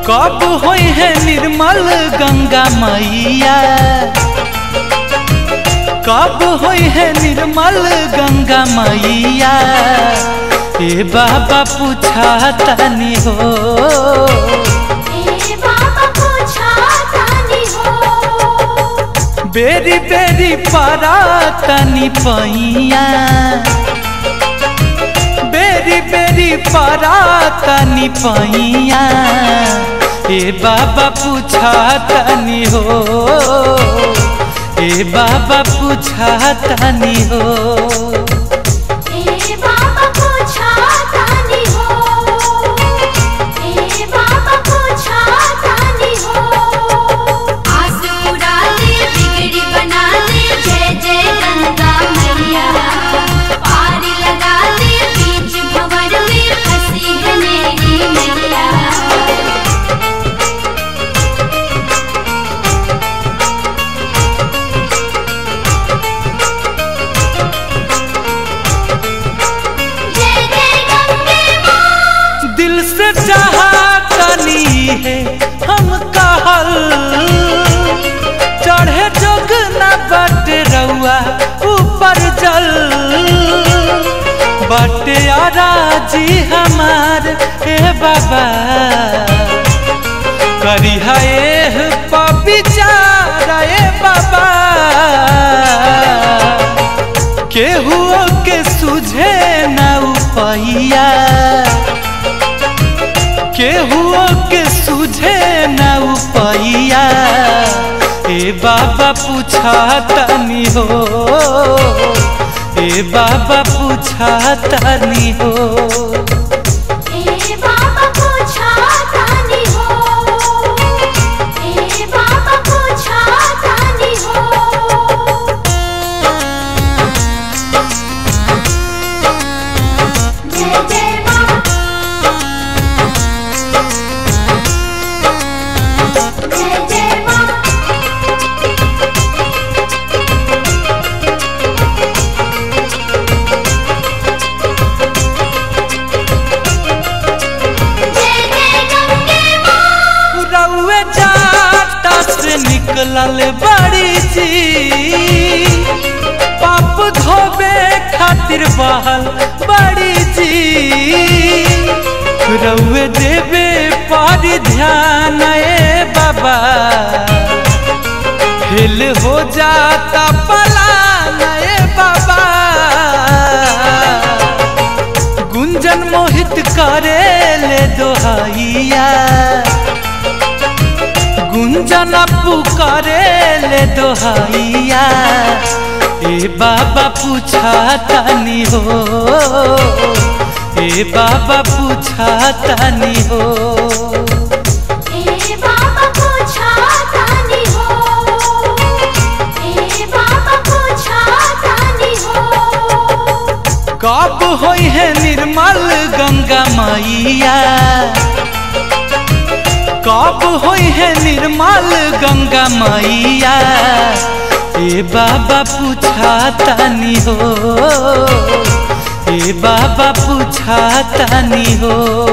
कब होई है निर्मल गंगा मैया कब होई है निर्मल गंगा मैया ए बाबा पूछा तनी हो ए बाबा पूछा तानी हो बेरी बेरी पारा तनी पैया बेरी बेरी पारा तनी पैया ए बाबा पूछा तनी हो ए बाबा पूछा तनी हो ए बाबा पूछा तानी हो ए बाबा पूछा तानी हो आसूरा दे बिगड़ी बना दे जय जय गंगा मैया पारी लगा दे बीच भंवर में फंसी है मेरी मैया जय जय गंगे मां दिल से चाहतनी है हम कहल चढ़े जोग न बट रउआ ऊपर जल बटे जी हमार हे बाबा करी है पविचार ए बाबा केहू के सुझे न उपैया केहू के सुझे न उपैया ए बाबा पूछा तनी हो ए बाबा पूछा तनी हो ए बाबा पूछा तानी हो ए बाबा पूछा तानी हो जय जय मां जय जय मां जय जय गंगे मां रउए जाता से निकलल बड़ी जी पाप धोबे खातिर बहल बड़ी जी रउए देवे पर ध्यान ए बाबा हिल हो जाता पलान ए बाबा गुंजन मोहित करे ले दोहाइया गुंजन पुकारे ले दोहाइया ए बाबा पूछा तनी हो ए बाबा पूछा तनी हो ए बाबा पूछा तानी हो ए बाबा पूछा तानी हो कब होई है निर्मल गंगा मैया कब होई है निर्मल गंगा मैया ए बाबा पूछा तनी हो ए बाबा पूछा तनी हो